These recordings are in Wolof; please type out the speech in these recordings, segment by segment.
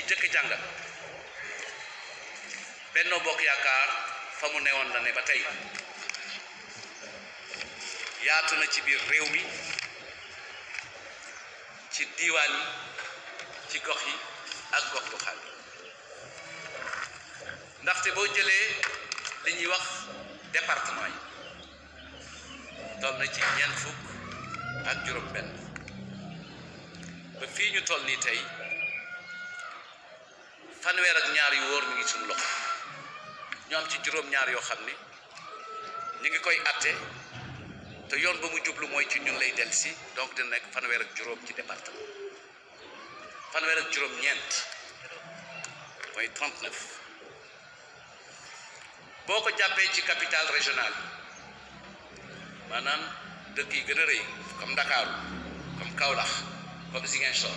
jëkk jàngal Benno Bokk Yaakaar fa mu newoon la ne ba tey yaatu na ci biir réew mi ci diiwaan yi ci gox yi ak gox goxaan yi ndaxte boo jëlee li ñuy wax département yi toll na ci ñeent fukk ak juróom benn ba fii ñu toll nii tey fanweer ak ñaar yu wóor mi ngi suñu loxo ñu am ci juróom-ñaar yoo xam ni ñu ngi koy atte te yoon ba mu jublu mooy ci ñun lay del si donc dina nekk fanweer ak juróom ci département fanweer ak juróom-ñeent mooy 39 boo ko jàppee ci capitale régionale maanaam dëkk yi gën a rëy comme Ndakaaru comme Kaolack comme Ziguinchor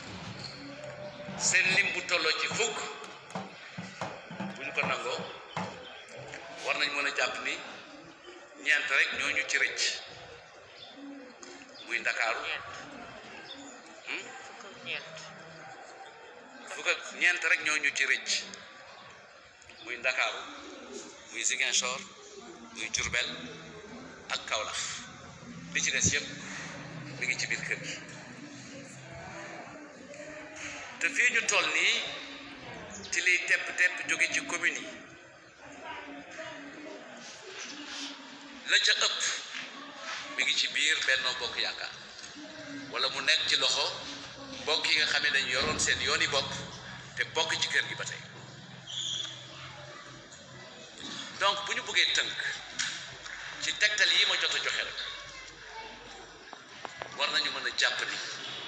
seen lim bu tolloo ci fukk bu ñu ko nangoo war nañ mën a jàpp ni ñeent rek ñoo ñu ci rëcc muy Ndakaaru fukk ak ñeent rek ñoo ñu ci rëcc muy Ndakaaru muy Ziguinchor muy Diourbel ak Kaolack li ci des yëpp mi ngi ci biir kër gi te fii ñu toll nii ci liy tepp tepp jóge ci commune yi la ca ëpp mi ngi ci biir Benno Bokk Yaakaar wala mu nekk ci loxo bokk yi nga xam ne dañu yoroon seen yooni bopp te bokk ci kër gi ba tey donc bu ñu bëggee tënk ci tegtal yi ma jot a joxe rek war nañu mën a jàpp ni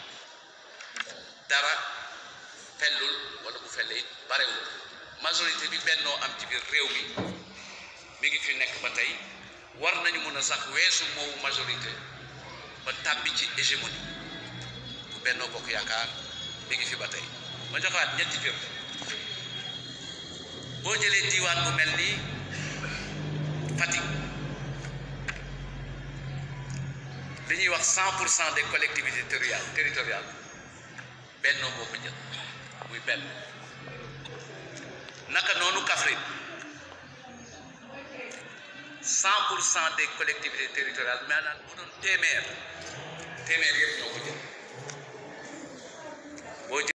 dara fellul wala bu felle it barewul majorité bi bennoo am ci biir réew mi mi ngi fi nekk ba tey war nañu mën a sax weesu moowu majorité ba tàbbi ci hégémonie bu Benno Bokk Yaakaar mi ngi fi ba tey ma joxaat ñetti fir boo jëlee diiwaan bu mel ni Fatick li ñuy wax cent pour cent des collectivités territoriales territoriales Benno moo ko jël muy benn naka noonu Kaffrine cent pour cent des collectivités territoriales maanaam bu doon téeméer téeméer yëpp ñoo ko jël